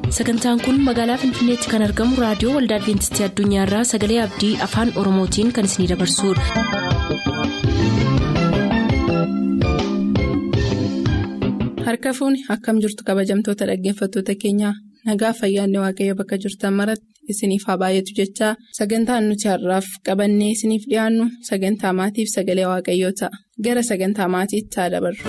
sagantaan kun magaalaa finfinneetti kan argamu raadiyoo waldaa adventistii addunyaarraa sagalee abdii afaan oromootiin kan isinidabarsudha. harka fuuni akkam jirtu kabajamtoota dhaggeeffattoota keenyaa nagaa fayyaanne waaqayyo bakka jirtan maratti isiniif haa baay'atu jechaa sagantaan nuti har'aaf qabannee isiniif dhiyaannu sagantaa maatiif sagalee waaqayyoo ta'a gara sagantaa maatiitti haa dabarru.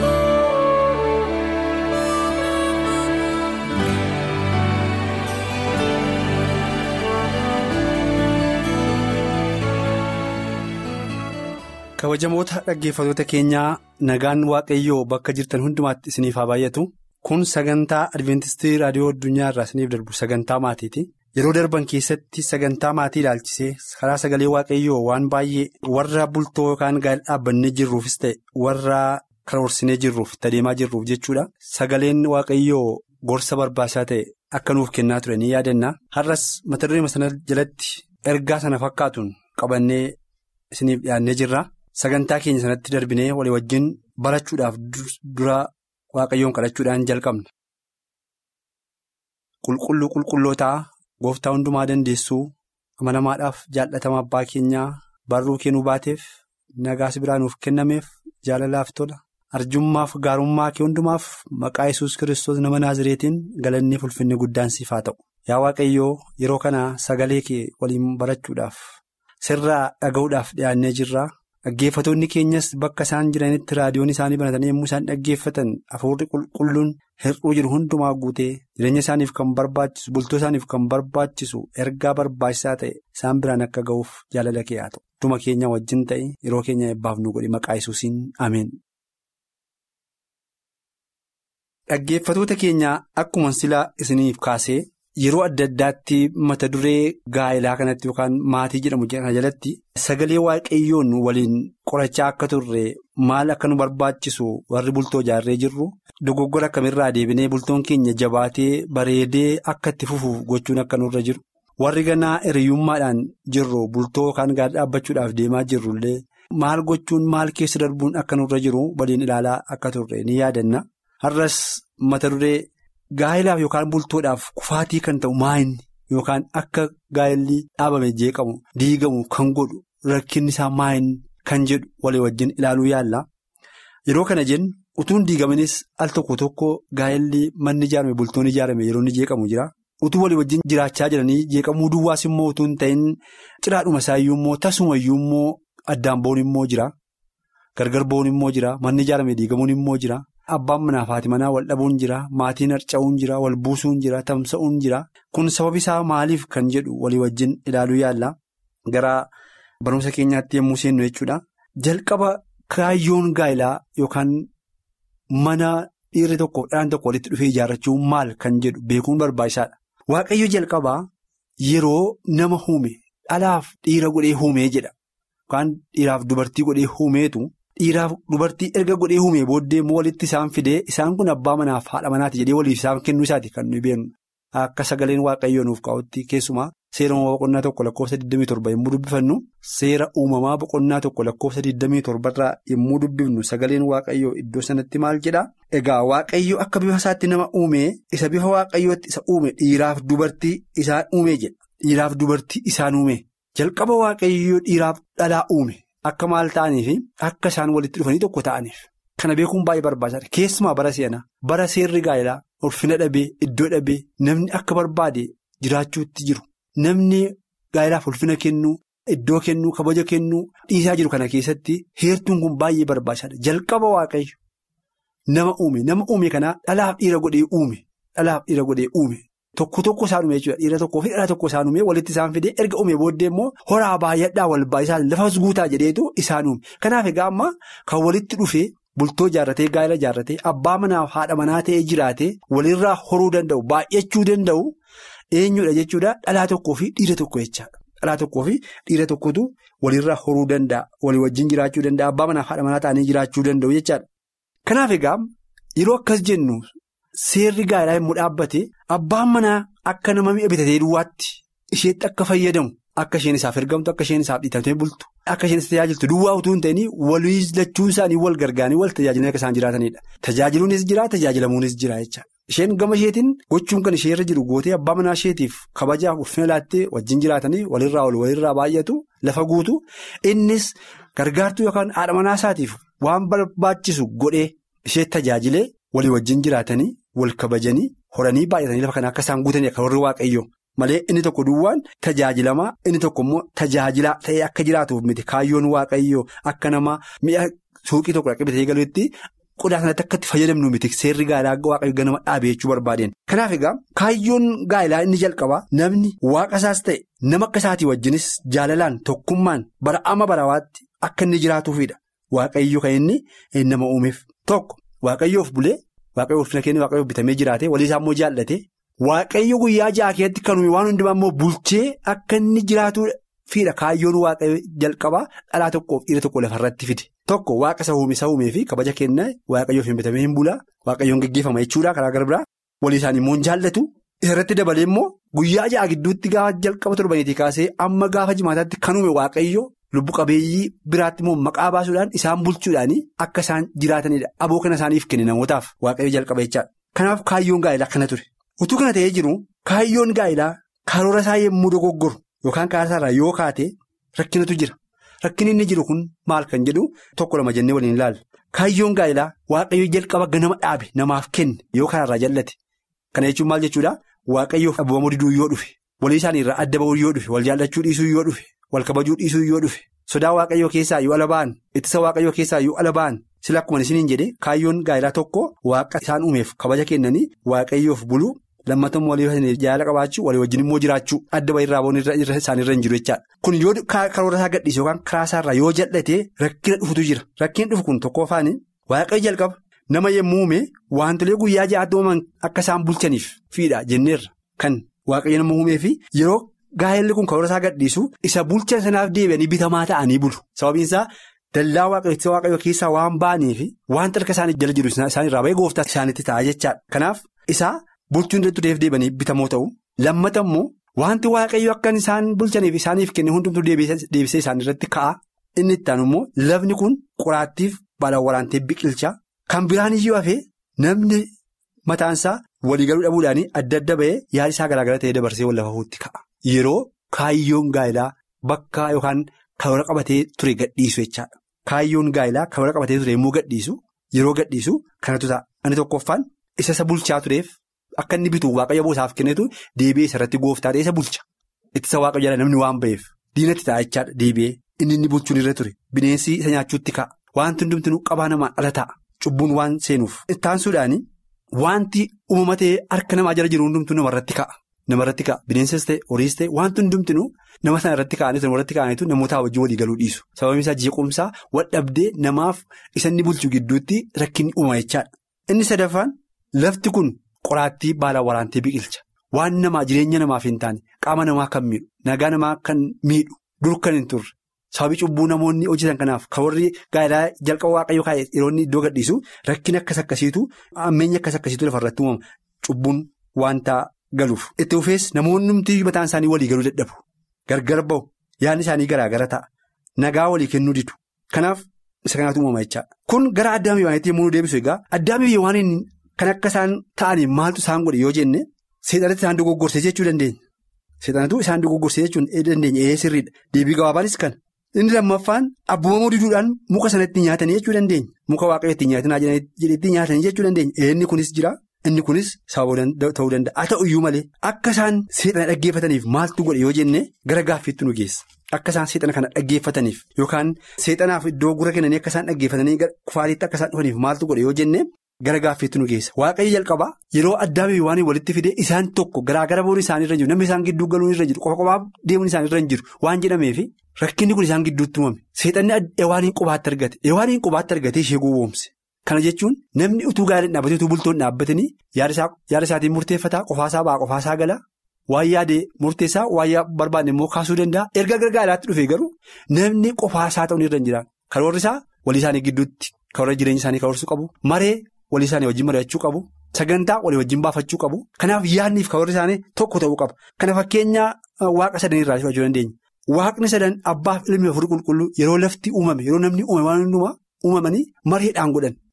kabajamoota dhaggeeffattoota keenyaa nagaan waaqayyoo bakka jirtan hundumaatti isiniif haa baay'atu kun sagantaa adventistii raadiyoo addunyaa irraa isiniif darbu sagantaa maatiiti yeroo darban keessatti sagantaa maatii ilaalchisee karaa sagalee waaqayyoo waan baay'ee warra bultoo yookaan gaa'ela dhaabbannee jirruufis ta'e warra karoorsinee jirruuf itti adeemaa jirruuf jechuudha sagaleen waaqayyoo gorsa barbaachisaa ta'e akka nuuf kennaa ture ni yaadanna har'as mata duree sana jalatti ergaa sana fakkaatuun qabannee isiniif dhiyaannee jirra. Sagantaa keenya sanatti darbinee walii wajjin barachuudhaaf dura waaqayyoon kadhachuudhaan jalqabna. Qulqulluu qulqullootaa gooftaa hundumaa dandeessuu amanamaadhaaf jaallatamaa abbaa keenyaa barruu kennuu baateef nagaas biraa nuuf kennameef jaalalaaf tola arjummaaf gaarummaa kee hundumaaf maqaa yesus kiristoos nama naazireetiin galannee ulfinni guddaan siif haa ta'u. Yaa waaqayyoo yeroo kana sagalee kee waliin barachuudhaaf sirraa dhaga'uudhaaf dhiyaannee jirra. Dhaggeeffatoonni keenyas bakka isaan jiranitti raadiyoon isaanii banatanii yommuu isaan dhaggeeffatan hafuurri qulqulluun hir'uu jiru hundumaa guutee jireenya isaaniif kan barbaachisu bultoo isaaniif kan barbaachisu ergaa barbaachisaa ta'e isaan biraan akka ga'uuf jaalala kee haa ta'u. Hunduma keenya wajjin ta'e yeroo keenya eebbaaf nu godhi maqaa yesuusiin ameen. Dhaggeeffatoota keenyaa akkuma silaa isiniif kaasee. Yeroo adda addaatti mata duree gaa'elaa kanatti yookaan maatii jedhamu kana jalatti sagalee waaqayyoon waliin qorachaa akka turre maal akka nu barbaachisu warri bultoo ijaarree jirru dogoggora akkamirraa deebinee bultoon keenya jabaatee bareedee akka itti fufuuf gochuun akka nurra jiru warri ganaa hiriyyummaadhaan jirru bultoo yookaan gaa'ela dhaabbachuudhaaf deemaa jirrullee maal gochuun maal keessa darbuun akka nurra jiru waliin ilaalaa akka turre ni yaadanna har'as mata duree. Gaa'elaaf yookaan bultoodhaaf kufaatii kan ta'u maayinni yookaan akka gaa'elli dhaabame jeeqamu diigamu kan godhu rakkinni isaa maayinni kan jedhu walii wajjin ilaaluu yaalla. Yeroo kana jennu utuun diigamanis al tokko tokko gaa'elli manni ijaarame bultoonni ijaarame yeroo inni jeeqamu jira. Utuu walii wajjin jiraachaa jiranii jeeqamuu duwwaas immoo utuu hin ta'in ciraadhuma isaayyuu immoo tasumayyuu immoo addaan bo'uun immoo jira. Gargar bo'uun immoo jira. Manni ijaarame diigamuun immoo jira. Abbaan manaa fi haati manaa wal dhabuun jira maatiin harca'uun jira wal buusuun jira tamsa'uun jira kun sababi isaa maaliif kan jedhu walii wajjin ilaaluu yaalla gara barumsa keenyaatti yommuu seennu jechuudha. Jalqaba kaayyoon gaa'elaa yookaan mana dhiirri tokko dhalaan tokko walitti dhufee ijaarrachuu maal kan jedhu beekuun barbaachisaadha. Waaqayyo jalqabaa yeroo nama uume dhalaaf dhiira godhee uumee jedha yookaan dhiiraaf dubartii godhee uumeetu. Dhiiraaf dubartii erga godhee uumee booddee immoo walitti isaan fidee isaan kun abbaa manaaf haadha manaati jedhee waliif isaan kennuu isaati kan nuyi beeknu akka sagaleen waaqayyoo nuuf kaa'utti keessumaa seera uumamaa boqonnaa tokko lakkoofsa 27 yommuu dubbifannu seera uumamaa boqonnaa tokko lakkoofsa 27 irraa yommuu dubbifnu sagaleen waaqayyoo iddoo sanatti maal jedhaa egaa waaqayyo akka bifa isaatti nama uumee isa bifa waaqayyootti isa uume dhiiraaf dubartii isaan uumee jedha dhiiraaf dubartii isaan uume jalqaba waaqayyoo dhiiraaf dhalaa uume. Akka maal ta'aniif akka isaan walitti dhufanii tokko ta'aniif kana beekuun baay'ee barbaachisaadha keessumaa bara seenaa bara seerri gaa'elaa ulfina dhabee iddoo dhabee namni akka barbaade jiraachuutti jiru namni gaa'elaaf ulfina kennuu iddoo kennuu kabaja kennuu dhiisaa jiru kana keessatti heertuun kun baay'ee barbaachisaadha jalqaba waaqayyo nama uume nama uume kanaa dhalaaf dhiira godhee uume dhalaaf dhiira godhee uume. Tokko tokko isaan uume jechuudha dhiira tokkoo fi dhala tokko isaan uume walitti isaan fidee erga uume booddee immoo horaa baay'adhaa wal baay'isaa lafas guutaa jedheetu isaan uume kanaaf egaa amma kan walitti dhufee bultoo ijaarratee gaa'ela ijaarratee abbaa manaaf haadha manaa ta'ee jiraatee walirraa horuu danda'u baay'achuu danda'u eenyudha jechuudha dhalaa tokkoo fi dhiira tokko jechaadha dhalaa tokkoo fi dhiira tokkotu walirraa horuu danda'a walii wajjin jiraachuu danda'a abbaa manaaf haadha manaa ta'anii jiraachuu danda'u jechaadha kanaaf egaa yeroo akkas jennu. Seerri gaa'elaa yommuu dhaabbate abbaan manaa akka nama mi'a bitatee duwwaatti isheetti akka fayyadamu akka isheen isaaf ergamtu akka isheen isaaf dhiitamtee bultu akka isheen isa tajaajiltu duwwaa utuu hin ta'in walii lachuun isaanii wal gargaaranii wal tajaajilanii akka isaan jiraatanidha. Tajaajiluunis jira tajaajilamuunis jira jecha isheen gama isheetiin gochuun kan ishee irra jiru gootee abbaa manaa isheetiif kabajaaf ulfina laattee wajjin jiraatanii walirraa ol walirraa baay'atu lafa guutu innis gargaartuu yookaan haadha manaa isaatiif waan barbaachisu godhee ishee tajaajilee walii wajjin jiraatanii wal kabajanii horanii baay'atanii lafa kana akka isaan guutanii akka warri waaqayyoo malee inni tokko duwwaan tajaajilamaa inni tokko immoo tajaajilaa ta'ee akka jiraatuuf miti kaayyoon waaqayyoo akka nama mi'a suuqii tokko dhaqee bitee galuutti. Qodaa kanatti akka itti fayyadamnu miti seerri gaa'elaa waaqayyo ganama dhaabee jechuu barbaadeen. Kanaaf egaa kaayyoon gaa'elaa inni jalqabaa namni waaqa isaas ta'e nama akka isaatii wajjinis jaalalaan tokkummaan bara ama barawaatti akka inni jiraatuufidha. Waaqayyo kan inni nama uumeef tokko waaqayyoof bulee waaqayyo ulfina keenya waaqayyoof bitamee jiraate walii isaa immoo jaallate waaqayyo guyyaa ja'a keessatti kan uume waan hundumaa immoo bulchee akka inni jiraatuufidha kaayyoon waaqayyo jalqabaa dhalaa tokkoof dhiira tokko lafarratti fide. Tokko waaqa isa uume isa uumee fi kabaja kenna waaqayyoof hin bitamee hin bulaa waaqayyoon geggeeffama jechuudha karaa gara biraa walii isaanii immoo hin jaallatu isarratti dabalee immoo guyyaa ja'a gidduutti gaafa jalqaba torbaniitii kaasee amma gaafa jimaataatti kan uume waaqayyo lubbu qabeeyyii biraatti immoo maqaa baasuudhaan isaan bulchuudhaan akka isaan jiraatanidha aboo kana isaaniif kenne namootaaf waaqayyo jalqaba jechaadha. Kanaaf kaayyoon gaa'elaa akkana ture utuu kana ta'ee jiru kaayyoon gaa'elaa karoora isaa yemmuu dogoggoru yookaan karaa isaarraa yoo kaate rakkinatu jira. Rakkinni inni jiru kun maal kan jedhu tokko lama jennee waliin ilaalla. Kaayyoon gaa'elaa waaqayyo jalqaba ganama dhaabe namaaf kenne yoo kanarraa jallate. Kana jechuun maal jechuudha waaqayyoof abboommoo diduu yoo dhufe walii isaanii irraa adda ba'uu yoo dhufe wal jaallachuu dhiisuu yoo dhufe wal kabajuu dhiisuu yoo dhufe sodaa waaqayyoo keessaa yoo ala ba'an ittisa waaqayyoo keessaa yoo ala ba'an sila akkuma isiniin jedhe kaayyoon gaa'elaa tokko waaqa isaan uumeef kabaja kennanii waaqayyoof buluu. Lammatammoo walii jaala qabaachuu walii wajjin immoo jiraachuu adda bahii irraa boonii isaaniirra hin jiru jechaadha. Kun yoo karoora isaa gadhiise yookaan karaa isaarraa yoo jal'ate rakkina dhufutu jira. Rakkinni dhufu kun tokko afaanii waaqayyo jalqaba nama yemmuu uume wantolee guyyaa ja'aatti uumaman akka isaan bulchaniif fiidha jenneerra kan waaqayyo nama uumee fi yeroo gaa'elli kun karoora isaa gadhiisu isa bulchan sanaaf deebi'anii bitamaa ta'anii bulu. Sababiin isaa dallaa waaqayyo keessaa waan ba'aniif waan harka isaanii jala jiru isaanirraa bahee gooftaa isaaniitti ta'a jechaadha. Kanaaf isaa. Bulchuun tureef deebanii bitamoo ta'u lammata immoo wanti waaqayyo akka isaan bulchaniif isaaniif kenne hundumtuu deebisee isaan irratti ka'a inni itti aanu immoo lafni kun qoraattiif baala waraantee biqilcha kan biraan iyyuu hafee namni mataansaa waliigaluu dhabuudhaan adda adda bahee yaada isaa garaagara ta'ee dabarsee wal lafafuutti ka'a. Yeroo kaayyoon gaa'elaa bakka yookaan karoora qabatee ture gadhiisu jechaadha. Kaayyoon gaa'elaa karoora qabatee ture yommuu gadhiisu yeroo gadhiisu kanatu ta'a. Inni tokkoffaan isa isa bulchaa tureef. Akka inni bitu waaqayyo boosaaf kennetu deebi'ee isarratti gooftaa ta'e isa bulcha. Ittisa waaqayyo jala namni waan ba'eef diinatti ta'a jechaadha deebi'ee inni inni bulchuun irra ture bineensi isa nyaachuutti ka'a. Wanti hundumtuu qabaa namaan ala ta'a cubbuun waan seenuuf. Ittaansuudhaan wanti uumama ta'ee harka namaa jala jiru hundumtuu namarratti ka'a. Namarratti ka'a bineensas ta'e horiis ta'e wanti hundumtuu nama sana irratti ka'anii namarratti ka'aniitu namootaa wajjin walii galuu dhiisu. Sababni isaa jeequmsaa wal dhabdee namaaf isa inni bulchu gidduutti rakkinni uumama jechaadha. Inni sadaffaan lafti kun. Qoraattii baala waraantee biqilcha waan namaa jireenya namaaf hin taane qaama namaa kan miidhu nagaa namaa kan miidhu dur kan hin turre sababii cubbuu namoonni hojjetan kanaaf kan warri gaa'elaa jalqaba waaqayyoo kaa'e yeroo inni iddoo gadhiisu rakkina akkas akkasiitu ammeenya akkas akkasiitu lafarratti uumama cubbuun wanta galuuf. Itti fufees namoonni humti mataan isaanii walii galuu dadhabu gargar bahu yaadni isaanii garaagara ta'a nagaa walii kennuu didu kanaaf isa kanaatu uumama jechaadha. Kun gara addaamii waanitti yommuu deebisu egaa addaamii waan Kan akka isaan ta'anii maaltu isaan godhe yoo jenne seexanatti isaan dogoggorsee jechuu dandeenya. Seexanatu isaan dogoggorsee jechuu dandeenya ee sirriidha. Deebii gabaabaanis kana. Inni lammaffaan abboomamuu diduudhaan muka sanatti nyaatanii jechuu dandeenya. Muka waaqayyo ittiin nyaatinaa jedhetti nyaatanii jechuu dandeenya. Inni kunis jira. Inni kunis sababa ta'uu danda'a. Haa ta'u iyyuu malee akka isaan seexana dhaggeeffataniif maaltu godhe yoo jenne gara gaaffiitti nu geessa. Akka isaan seexana kana dhaggeeffataniif yookaan seexanaaf iddoo gura kennanii akka isaan dhaggeeffatanii kufaatiitti akka isaan dhufaniif maaltu godhe yoo jenne. Gara gaaffiitti nu geessa waaqayyo jalqabaa yeroo addaamii waan walitti fide isaan tokko garaagara boon isaanii irra jiru namni isaan gidduu galuun irra jiru qofa qophaa deemuun isaanii irra hin jiru waan jedhameef rakkinni kun isaan gidduutti uumame seexanni ewaaniin qubaatti argate ewaaniin qubaatti argatee ishee gowwoomse kana jechuun namni utuu gaariin dhaabbatee utuu bultoonni dhaabbatanii yaada isaatiin murteeffataa qofaasaa ba'a qofaasaa gala waan yaadee murteessaa waan barbaanne immoo kaasuu danda'a erga gargaaraatti dhufee garuu namni qofaasaa ta'uun irra hin jiraan karoorri isaa walii isaanii gidduutti karoora jireenya isaanii karoorsuu qabu maree. Walii isaanii wajjin mari'achuu qabu. Sagantaa walii wajjin baafachuu qabu. Kanaaf yaadniif karoorri isaanii tokko ta'uu qaba. Kana fakkeenya waaqa sadan irraa fudhachuu dandeenya. Waaqni sadan abbaaf ilmi afurii qulqulluu yeroo lafti uumame yeroo namni uumame waan hundumaa uumamanii mareedhaan godhan.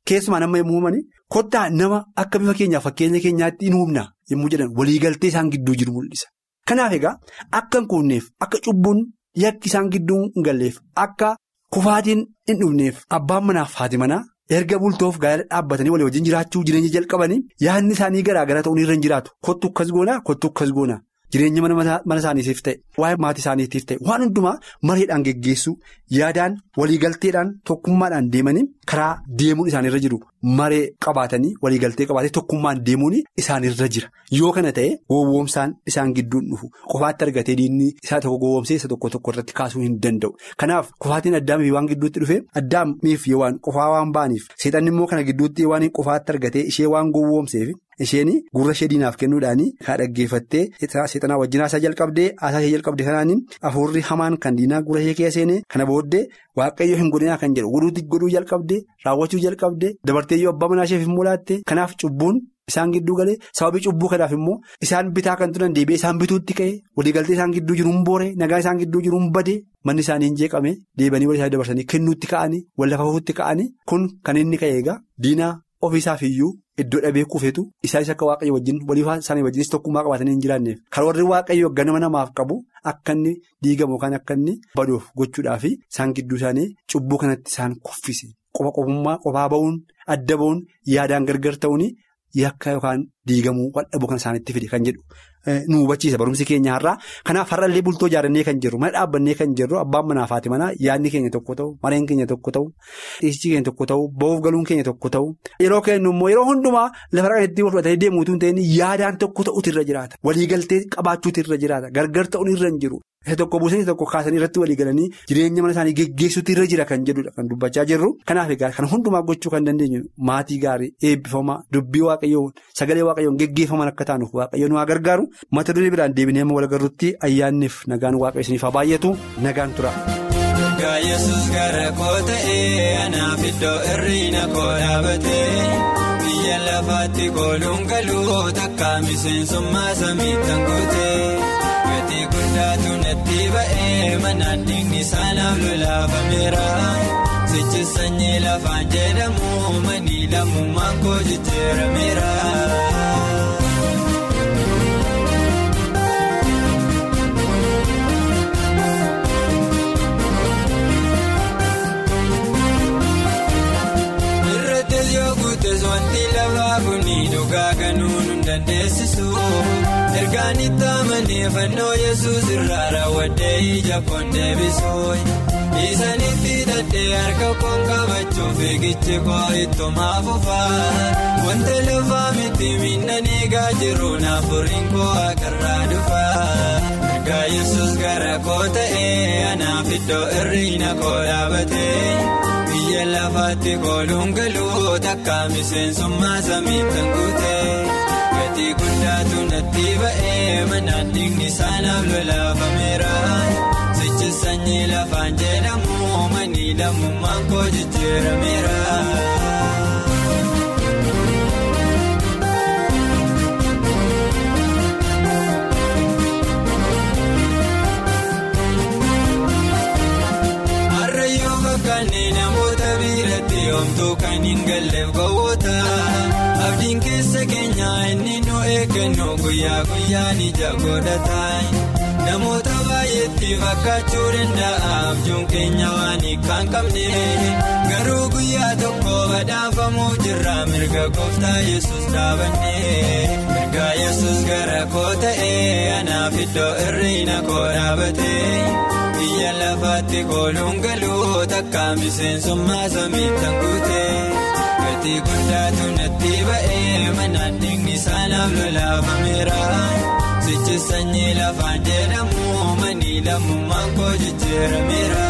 keessumaa nama yommuu uumani kottaa nama akka bifa keenyaaf fakkeenya keenyaatti hin uumna yommuu jedhan waliigaltee isaan gidduu jiru mul'isa. Kanaaf egaa akka hin kuunneef akka cubbuun yakki isaan gidduu hin galleef akka kufaatiin hin dhufneef abbaan manaaf haati manaa erga bultoof gaa'ela dhaabbatanii walii wajjin jiraachuu jireenya jalqabanii yaadni isaanii garaa gara ta'uun irra hin jiraatu kottu akkas goonaa kottu akkas goonaa jireenya mana isaaniitiif ta'e waa'ee maatii isaaniitiif ta'e waan hundumaa mareedhaan geggeessuu yaadaan waliigalteedhaan tokkummaadhaan deemanii karaa deemuun isaanirra jiru maree qabaatanii waliigaltee qabaatee tokkummaan deemuun isaanirra jira yoo kana ta'e gowwoomsaan isaan gidduun dhufu qofaatti argatee diinni isaa tokko gowwoomsee isa tokko tokko irratti kaasuu hin danda'u kanaaf qofaatiin addaamiif waan gidduutti dhufe addaamiif yoo waan qofaa waan ba'aniif seexanni immoo kana gidduutti waan qofaatti argatee ishee waan gowwoomseef. Isheen gurra ishee diinaaf kennuudhaan kan dhaggeeffattee seexanaa wajjin haasaa jalqabdee haasaa ishee jalqabde kanaan hafuurri hamaan kan diinaa gurra ishee keessa seenee kana booddee waaqayyo hin godhinaa kan jedhu godhuu jalqabdee raawwachuu jalqabdee dabarteeyyoo abbaa manaa isheef immoo laatte kanaaf cubbuun isaan gidduu galee sababii cubbuu kanaaf immoo isaan bitaa kan turan deebi'ee isaan bituutti ka'e waliigaltee isaan gidduu jiru hin boore nagaa isaan gidduu jiru hin bade manni isaanii hin jeeqame deebanii walii isaanii dabarsanii kennuutti ka'anii wal lafa fuutti ka'anii kun kan inni ka'e egaa diinaa ofiisaaf iyyuu. Iddoo dhabee kuufetu isaanis akka waaqayyo wajjin walii isaanii wajjinis tokkummaa qabaatanii hin jiraanneef kan warri waaqayyo ganama namaaf qabu akka inni diigamu yookaan akka inni baduuf gochuudhaaf isaan gidduu isaanii cubbuu kanatti isaan kuffise qofa qofummaa qofaa ba'uun adda ba'uun yaadaan gargar ta'uun yakka yookaan diigamuu waldhabuu kan isaanitti fide kan jedhu nu hubachiisa barumsi keenya har'aa kanaaf har'allee bultoo ijaarannee kan jirru mana dhaabbannee kan jirru abbaan manaa fi haati manaa yaadni keenya tokko ta'u mareen keenya tokko ta'u dhiisichi keenya tokko ta'u ba'uuf galuun keenya tokko ta'u yeroo kennu immoo yeroo hundumaa lafa kanatti wal fudhatanii deemuutu hin ta'in yaadaan tokko ta'utu irra jiraata waliigaltee qabaachuutu irra jiraata gargar ta'uun irra hin jiru. Isa tokko buusanii isa tokko kaasanii irratti walii galanii jireenya mana isaanii geggeessuutu irra jira kan jedhudha kan dubbachaa jirru. Kanaaf egaa kan hundumaa gochuu kan dandeenyu maatii gaarii eebbifamaa dubbii waaqayyoon sagalee waaqayyoon geggeeffaman akka taanuuf waaqayyoon waa gargaaru mata duree biraan deebinee amma wal agarruutti ayyaanniif nagaan waaqayyo isiniif haa baay'atu nagaan tura. Gaa yesus gara koo ta'ee anaaf iddoo hir'ina koo dhaabatee biyya lafaatti kooluun galuu takka miseensummaa samiitti hanguutee. Gatii guddaatu natti ba'ee manaan dhiigni saanaaf lolaafameera. Sichi sanyii lafaan jedhamu manii lammummaan koo jijjiirameera. Irrattis yoo guuttes wanti lafaa kuni dhugaa ganuun hin dandeessisu. Ergaan itti amanee fannoo yesus irraa raawwadhee ija koon deebisuu. Isaanitti hidhadhee harka koon qabachuuf eegichi koo ittumaa fufaa. Wanta lafaa miti miidhaan eegaa jiru naafuriin koo akarraa dhufaa. Ergaa yesus gara koo ta'ee anaaf iddoo hir'ina koo dhaabatee. Biyya lafaatti kooluun galuu takka miseensummaa samiitti hanguutee. Gatii guddaatu natti ba'ee manaan dhiigni saanaaf lolaafameera. Sichi sanyii lafaan jedhamu manii lammummaan koo jijjiirameera. Harreeyyoo fakkaannee namoota biratti homtuu kan hin galleef gowwoota. Abdiin keessa keenya inni nu eeggannu guyyaa guyyaan ija godhata. Namoota baay'eetti fakkaachuu danda'a abjuun keenya waan hiikkaan qabne. Garuu guyyaa tokko badhaafamuuf jirra mirga gooftaa yesus dhaabanne. Mirga yesus gara koo ta'ee anaaf iddoo hir'ina koo dhaabatee. Biyya lafaatti kooluun galuu takka miseensummaa samiitti hanguutee. Gatii guddaatu natti ba'ee manaan dhiigni saanaaf lolaafameera. Sichi sanyii lafaan jedhamu manii lammummaan koo jijjiirameera.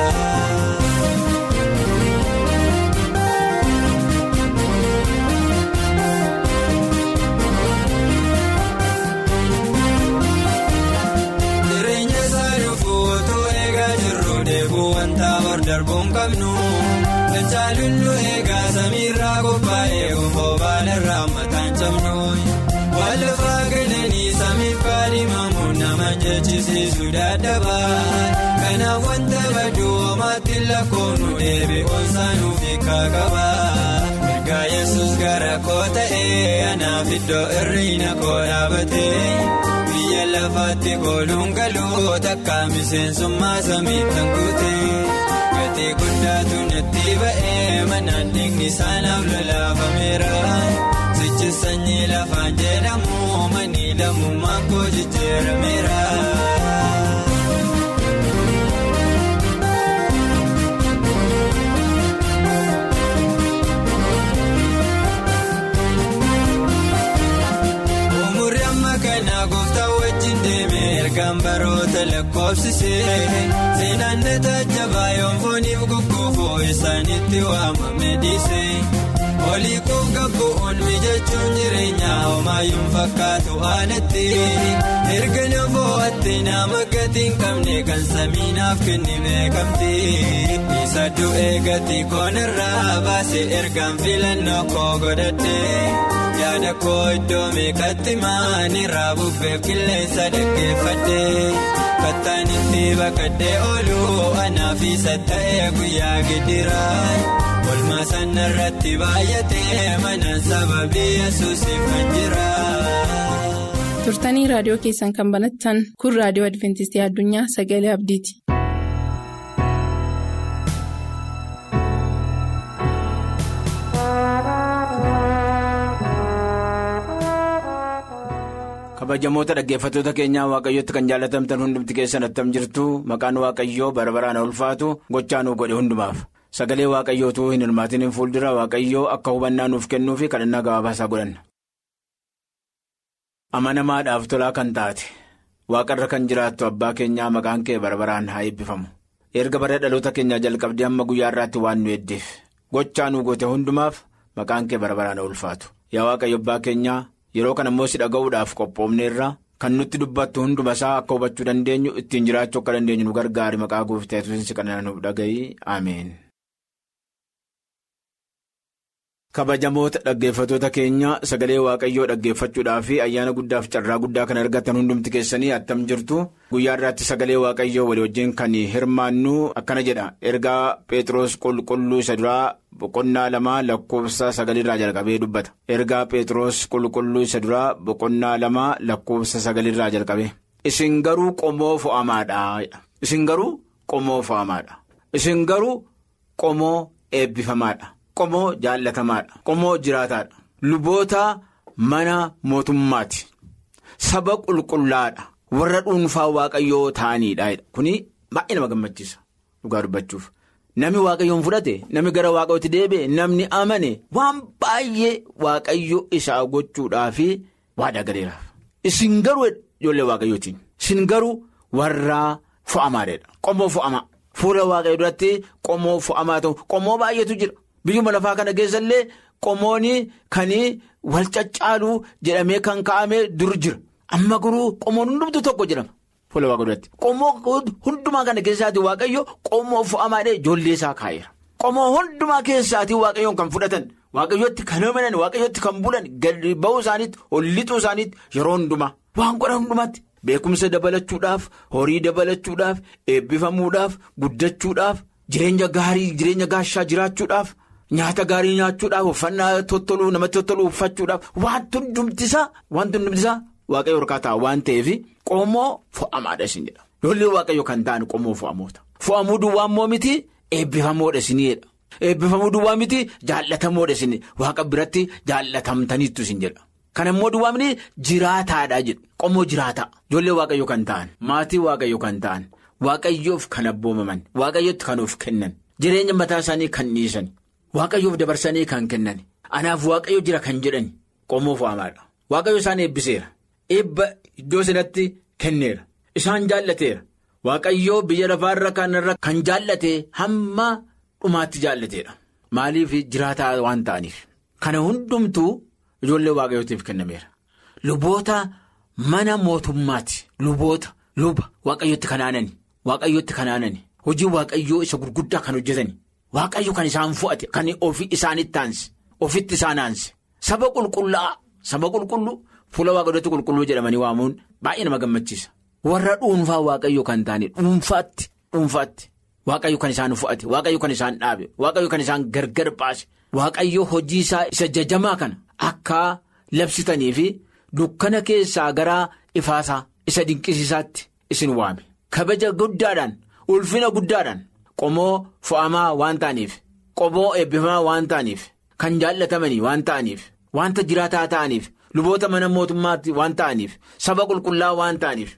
Jireenya isaa dhufuu otoo eegaa jirru deebuu wanta hor darbuun qabnu. Lachaalullu eegaa samiirraa qophaa'ee gufoo baalarraa mataan cabnu. Waan lafaa galanii samiif kaadhimamu nama jechisiisu dadhabaa. Kanaaf wanta baduu homaatti lakkoofnu deebi'uun saanuuf hiikaa qaba. koo ta'ee anaaf iddoo irriina koo dhaabatee biyya lafaatti kooluun galuu takka miseensummaa samiitti guutee gatii guddaatu natti ba'ee manaan dhiigni isaanaaf lolaafameera sichi sanyii lafaan jedhamu manii lammummaan koo jijjiirameera. Ergaan baroota lakkoofsisee seenaan tajaajabaa yoonfooniif gugguufoo isaanitti waamame dhiisee olii kuuf gabbu'uun mijachuun jireenyaa homaayyuun fakkaatu aanatti erga nafoo'atti nama gatiin qabne kan samiinaaf kenni beekamti isa du'ee gatii koonirraa baase ergaan filannoo koo godhadhe. yaada koo iddoo meeqatti maanirraa bubbee qilleensa dhaggeeffadhee kattaan itti baqadhee ooluu anaaf isa ta'ee guyyaa gidiraa olmaa sanarratti baay'atee manaan sababii yesuusiif kan jira. turtanii raadiyoo keessan kan banattan kun raadiyoo adventistii addunyaa sagalee abdiiti. kabajamoota dhaggeeffattoota keenyaa waaqayyotti kan jaalatamtan hundumti keessan attam jirtu maqaan waaqayyoo bara baraan ulfaatu gochaa nuu godhe hundumaaf sagalee waaqayyootuu hin hirmaatiniin fuuldura waaqayyoo akka hubannaa nuuf kennuu fi kadhannaa gabaabaasaa godhanna. amanamaadhaaf tolaa kan taate waaqarra kan jiraattu abbaa keenyaa maqaan kee bara baraan haa eebbifamu erga bara dhaloota keenyaa jalqabdee hamma guyyaa irraatti waan nu eddeef gochaa nuu goote hundumaaf maqaan kee bara baraan ulfaatu yaa waaqayyo abbaa keenyaa. yeroo kana immoo si dhaga'uudhaaf qophoofneerra kan nutti dubbattu hunduma isaa akka hubachuu dandeenyu ittiin jiraachuu akka dandeenyu nu gargaari maqaa gooftaa yesuusiin kana nuuf dhaga'i ameen. kabajamoota dhaggeeffattoota keenya sagalee waaqayyoo dhaggeeffachuudhaaf ayyaana guddaaf carraa guddaa kan argatan hundumti keessanii attam jirtu guyyaa irraatti sagalee waaqayyoo walii wajjin kan hirmaannu akkana jedha ergaa pheexroos qulqulluu isa duraa. boqonnaa lamaa lakkoofsa sagalirraa jalqabee dubbata ergaa pheexroos qulqulluu isa duraa boqonnaa lamaa lakkoofsa sagalirraa jalqabee isin garuu qomoo fo'amaadha isin garuu qomoo fo'amaadha isin garuu qomoo eebbifamaadha qomoo jaallatamaadha qomoo jiraataadha luboota mana mootummaati saba qulqullaadha warra dhuunfaa waaqayyoo ta'aniidha kuni baay'ee nama gammachiisa dhugaa dubbachuuf. Namni waaqayyoon fudhate namni gara waaqayyootti deebi'e namni amane waan baay'ee waaqayyo isaa gochuudhaaf waadaa galeeraaf. Isin garuu ijoollee waaqayyootiin isin garuu warra fo'amaadha. Qomoo fo'amaa fuula waaqayyo duratti qomoo fo'amaa ta'u qomoo baay'eetu jira biyyuma lafaa kana keessa illee qomooni kan wal caccaaluu jedhamee kan kaa'ame dur jira amma garuu qomoon hundumtu tokko jedhama. Fuula waaqa duratti qomoo hundumaa kana keessaatii waaqayyo qomoo fo'amaadhee ijoollee isaa kaa'eera. Qomoo hundumaa keessaatii waaqayyoon kan fudhatan waaqayyootti kan amanan waaqayyootti kan bulan gadi ba'uu isaaniitti ol lixuu isaaniitti yeroo hundumaa waan godhan hundumaatti beekumsa dabalachuudhaaf horii dabalachuudhaaf eebbifamuudhaaf guddachuudhaaf jireenya gaarii jireenya gaashaa jiraachuudhaaf nyaata gaarii nyaachuudhaaf uffannaa tottoluu namatti tottoluu uffachuudhaaf wanti hundumtisaa wanti hundumtisaa. Waaqayyo hirkaataa waan ta'eef qomoo fo'amaadha isin jedha. Ijoollee waaqayyo kan ta'an qomoo fo'amoota. Fo'amuu duwwaa immoo miti eebbifamoodha isinidha. Eebbifamuu duwwaa miti jaallatamoodha isin waaqa biratti jaallatamtaniittu isin jedha. Kana immoo duwwaa miti jiraataadha jedhu qomoo jiraataa. Ijoollee waaqayyo kan ta'an maatii waaqayyo kan ta'an waaqayyoof kan abboomaman waaqayyootti kan of kennan jireenya mataa isaanii kan dhiisan waaqayyoof dabarsanii kan kennan anaaf waaqayyo jira kan jedhan qomoo fo'amaadha. Waaqayyo isaan eebbiseera. Eebba iddoo sanatti kenneera isaan jaallateera waaqayyoo biyya lafaarra kanarra kan jaallate hamma dhumaatti jaallateedha maaliif jiraataa waan ta'aniif kana hundumtuu ijoollee waaqayyootiif kennameera luboota mana mootummaati luboota luba waaqayyootti kanaanani waaqayyootti kanaanani hojii waaqayyoo isa gurguddaa kan hojjetani waaqayyo kan isaan fo'ate kan ofii isaanitti aanse ofitti isaan aanse saba qulqullaa'aa saba qulqulluu. Fuula waaqayyootti qulqulluu jedhamanii waamuun baay'ee nama gammachiisa. Warra dhuunfaa waaqayyo kan ta'ani dhuunfaatti dhuunfaatti waaqayyo kan isaan fo'ate waaqayyo kan isaan dhaabe waaqayyo kan isaan gargar baase waaqayyo hojii isaa isa jajamaa kana akka labsitanii fi dukkana keessaa gara ifaasaa isa dinqisiisaatti isin waame kabaja guddaadhaan ulfina guddaadhaan qomoo fo'amaa waan ta'aniif qomoo eebbifamaa waan ta'aniif kan jaallatamanii waan ta'aniif wanta jiraataa ta'aniif luboota mana mootummaatti waan ta'aniif saba qulqullaa waan ta'aniif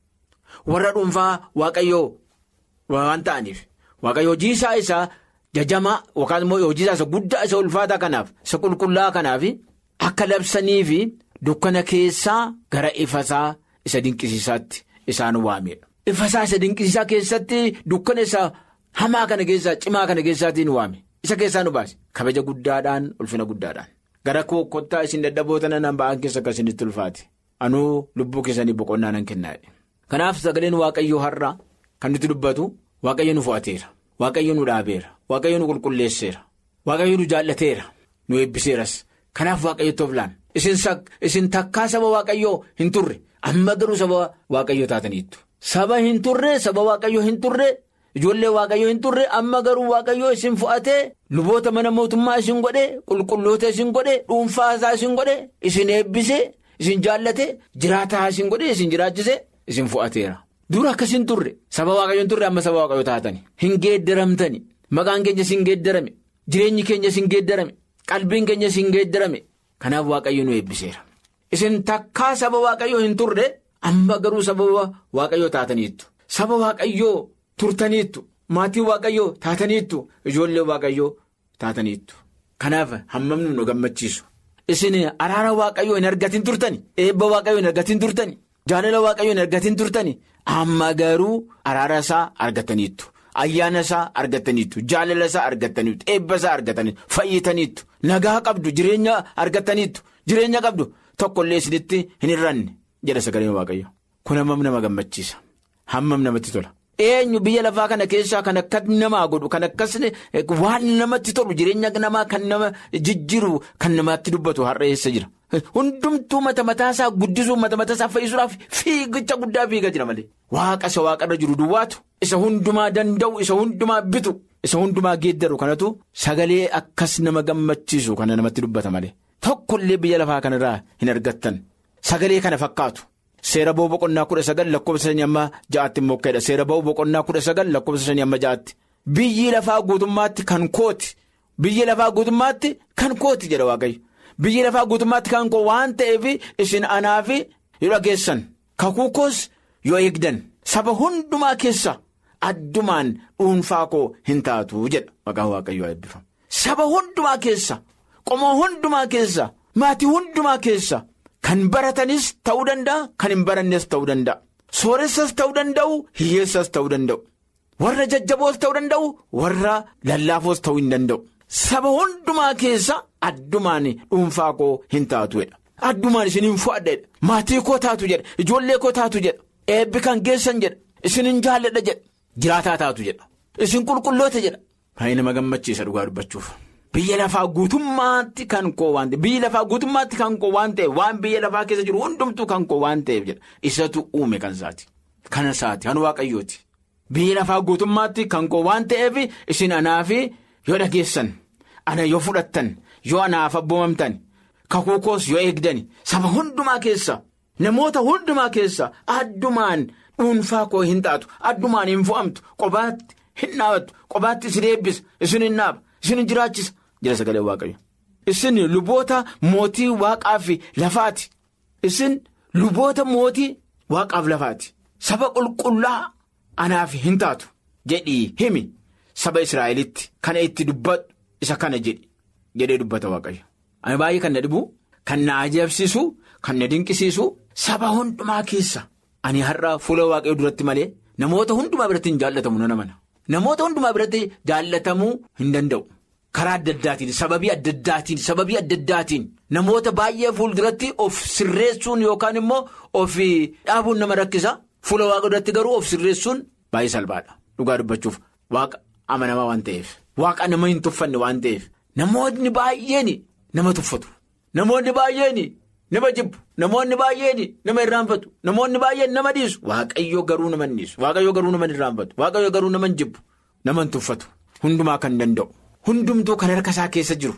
warra dhuunfaa waaqayyoo waan ta'aniif waaqayyo hojii isaa isaa jajamaa yookaan immoo hojii isaa isa guddaa isa ulfaataa kanaaf isa qulqullaa kanaaf akka labsanii fi dukkana keessaa gara ifasaa isa dinqisiisaatti isaan waamedha. Ifasaa isa dinqisiisaa keessatti dukkana isa hamaa kana keessaa cimaa kana keessaatiin waame isa keessaa nu baase kabaja guddaadhaan ulfina guddaadhaan gara kottaa isin dadhaboota nan ba'an keessa akka isinitti ulfaate anuu lubbuu keessanii boqonnaa nan kennaadhe. Kanaaf sagaleen waaqayyoo har'a kan nuti dubbatu waaqayyo nu fo'ateera waaqayyo nu dhaabeera waaqayyo nu qulqulleesseera waaqayyo nu jaallateera nu eebbiseeras kanaaf waaqayyotti of laan isin takkaa saba waaqayyoo hin turre amma garuu saba waaqayyoo taataniittu saba hin turre saba waaqayyoo hin turre ijoollee waaqayyoo hin turre amma garuu waaqayyoo isin fo'atee luboota mana mootummaa isin godhe qulqulloota isin godhe dhuunfaasaa isin godhe isin eebbise isin jaallate jiraataa isin godhe isin jiraachise. Isin fo'ateera dura akkas hin turre saba waaqayyo hin turre amma saba waaqayyo taatani hin geeddaramtani maqaan keenya sin geeddarame jireenyi keenya sin geeddarame qalbiin keenya sin geeddarame kanaaf waaqayyo nu eebbiseera isin takkaa saba waaqayyo hin turre amma garuu saba waaqayyo taataniittu saba waaqayyo turtaniittu maatii waaqayyo taataniittu ijoollee waaqayyo taataniittu kanaaf hammamni nu gammachiisu isin araara waaqayyo hin argatin turtani eebba waaqayyo hin argatin turtani. Jaalala waaqayyoon argatin turtani amma garuu araara isaa argataniittu ayyaana isaa argataniittu jaalala isaa argataniittu eebba isaa argataniittu fayyitaniittu nagaa qabdu jireenya argataniittu jireenya qabdu tokkollee isinitti hin hir'anne jedha sagaleen waaqayyo kun hammam nama gammachiisa hammam namatti tola. Eenyu biyya lafaa kana keessaa kan akka namaa godhu kan akkas waan namatti tolu jireenya namaa kan nama jijjiiru kan namatti dubbatu har'a eessa jira. Hundumtuu mata mataasaa guddisuu mata mataasaa fayyisuudhaaf fiigicha guddaa fiigaa jira malee. Waaqa isa waaqarra jiru duwwaatu isa hundumaa danda'u isa hundumaa bitu isa hundumaa geeddaru kanatu sagalee akkas nama gammachiisu kana namatti dubbata malee. Tokkollee biyya lafaa kanarraa hin argattan sagalee kana fakkaatu. Seera ba'uu boqonnaa kudha sagal lakkoofsa shanii amma ja'aatti immoo ka'edha. Seera ba'uu boqonnaa kudha sagal lakkoofsa shanii amma ja'aatti. Biyyi lafaa guutummaatti kan kooti. Biyyi lafaa guutummaatti kan kooti jedha Waaqayyo. Biyyi lafaa guutummaatti kan koo waan ta'eef isin anaaf yoo dhageessan kakuu koos yoo eegdan saba hundumaa keessa addumaan dhuunfaa koo hin taatu jedha maqaan waaqayyoo eebbifamu. Saba hundumaa keessa qomoo hundumaa keessa maatii hundumaa keessa kan baratanis ta'uu danda'a kan hin barannes ta'uu danda'a sooressas ta'uu danda'u hiyyeessas ta'uu danda'u warra jajjaboos ta'uu danda'u warra lallaafoos ta'uu hin danda'u. Saba hundumaa keessa addumaan dhuunfaa koo hin taatu jedha. Addumaan isin hin fo'adha maatii koo taatu jedha ijoollee koo taatu jedha eebbi kan geessan jedha isin hin jaalladha jedha jiraataa taatu jedha isin qulqulloota jedha. Baay'ee nama gammachiisa dhugaa dubbachuuf. Biyya lafaa guutummaatti kan koo waan ta'eef biyya lafaa guutummaatti kan koo waan ta'eef waan biyya lafaa keessa jiru hundumtuu kan koo waan ta'eef jedha isatu uume kan isaati. Kana isaati kan waaqayyooti. Biyya lafaa guutummaatti kan koo waan ta'eef isin anaafi yoo dhageessan. Ana yoo fudhattan yoo anaaf abboomamtan kakuu koos yoo eegdan saba hundumaa keessa namoota hundumaa keessa addumaan dhuunfaa koo hin taatu addumaan hin fo'amtu qobaatti hin dhaabattu qobaatti isin eebbisa isin hin dhaaba isin hin jiraachisa jira sagalee waaqayyo. Isin luboota mootii waaqaa fi lafaati isin luboota mootii waaqaaf lafaati saba qulqullaa anaaf hin taatu jedhii himi saba Israa'elitti kana itti dubbadhu. Isa kana jedhi jedhee dubbata waaqayyo. Ani baay'ee kan na dhibu kan na ajaa'ibsiisu kan na dinqisiisu saba hundumaa keessa ani har'a fuula waaqayyo duratti malee namoota hundumaa biratti hin jaallatamu nan amana. Namoota hundumaa biratti jaallatamuu hin danda'u. Karaa adda addaatiin sababii adda addaatiin sababii adda addaatiin namoota baay'ee fuulduratti of sirreessuun yookaan immoo of dhaabuun nama rakkisa fuula waaqa duratti garuu of sirreessuun baay'ee salphaadha dhugaa dubbachuuf waaqa amanamaa waan ta'eef. Waaqa nama hin tuffanne waan ta'eef namoonni baay'een nama tuffatu namoonni baay'een nama jibbu namoonni baay'een nama irraanfatu namoonni baay'een nama dhiisu waaqayyo garuu nama hin dhiisu waaqayyo garuu nama hin irraanfatu waaqayyo garuu nama hin jibbu nama hin tuffatu hundumaa kan danda'u hundumtuu kan harka isaa keessa jiru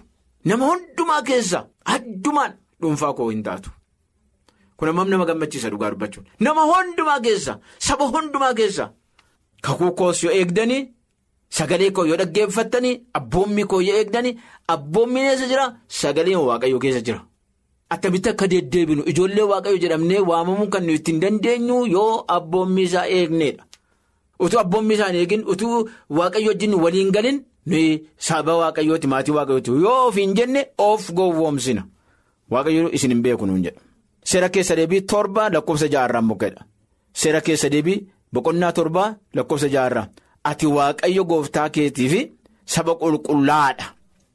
nama hundumaa keessa addumaan dhuunfaa koo hin taatu. Kun ammoo nama gammachiisa dhugaa dubbachuun nama hundumaa keessa saba hundumaa keessa kakuu koos yoo eegdanii sagalee koo yoo dhaggeeffattanii abboommii koo yoo eegdanii abboommiin eessa jira sagaleen waaqayyoo keessa jira. Attamitti akka deddeebinu ijoollee waaqayyo jedhamnee waamamuu kan nuyi ittiin dandeenyu yoo abboommii isaa eegneedha. Utuu abboommii isaa hin eegin utuu waaqayyo wajjin waliin galin nuyi saba waaqayyooti maatii waaqayyooti yoo ofiin jenne of gowwoomsina. Waaqayyo isin hin beeku nuun jedha. Seera keessa deebii torba lakkoofsa jaarraa mukedha. Seera keessa deebii boqonnaa torba lakkoofsa jaarraa. Ati waaqayyo gooftaa keetii fi saba qulqullaadha.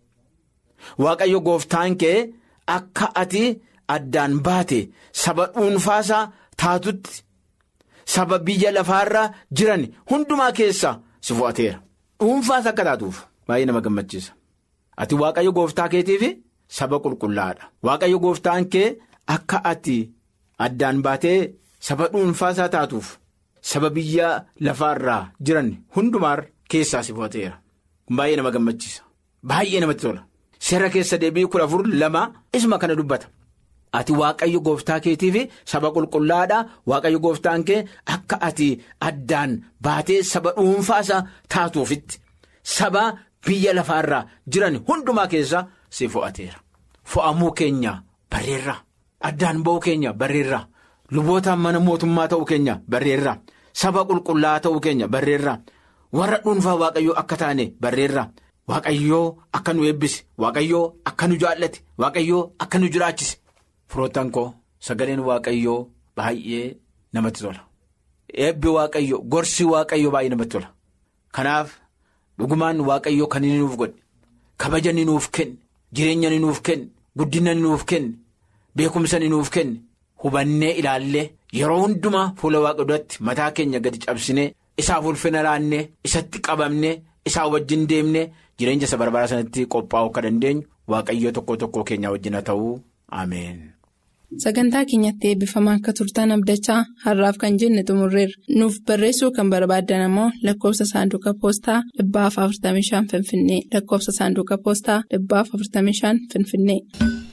Waaqayyo gooftaan kee akka ati addaan baate saba dhuunfaasaa taatutti saba biyya lafaarra jiran hundumaa keessaa si fo'ateera. Dhuunfaas akka taatuuf baay'ee nama gammachiisa. Ati waaqayyo gooftaa keetii fi saba qulqullaadha. Waaqayyo gooftaan kee akka ati addaan baatee saba dhuunfaasaa taatuuf. Saba biyya lafaarraa jiran hundumaa keessaa si fo'ateera. Baay'ee nama gammachiisa. Baay'ee namatti tola. Seera keessa deebii kudha afur lama isuma kana dubbata. Ati waaqayyo gooftaa keetii fi saba qulqullaadha. Waaqayyo gooftaan kee akka ati addaan baatee saba dhuunfaasaa taatuufitti saba biyya lafaarraa jiran hundumaa keessaa si fo'ateera. Fo'amuu keenya barreerra. Addaan ba'uu keenya barreerra. Luboota mana mootummaa ta'uu keenya barreerra. Saba qulqullaa ta'uu keenya barreerra. Warra dhuunfaa waaqayyoo akka taane barreerra. Waaqayyoo akka nu eebbise. Waaqayyoo akka nu jaallate. Waaqayyoo akka nu jiraachise. Firoottan koo sagaleen waaqayyoo baay'ee namatti tola. Eebbi waaqayyoo gorsi waaqayyoo baay'ee namatti tola. Kanaaf dhugumaan waaqayyoo kan inni nuuf godhe. Kabaja ni nuuf kenne. Jireenya ni nuuf kenne. Guddina ni nuuf kenne. Beekumsa ni nuuf kenne. Hubannee ilaallee yeroo hundumaa fuula waaqa duratti mataa keenya gadi cabsinee isaaf ulfina laannee isatti qabamnee isaa wajjin deemnee jireenya isa barbaadaa sanatti qophaa'uu akka dandeenyu waaqayyoo tokko tokko keenya wajjin haa ta'uu ameen. Sagantaa keenyatti eebbifamaa akka turtan abdachaa har'aaf kan jenne xumurreerra. Nuuf barreessuu kan barbaaddan ammoo lakkoofsa saanduqa poostaa dhibbaaf 45 Finfinnee lakkoofsa saanduqa poostaa dhibbaaf 45 Finfinnee.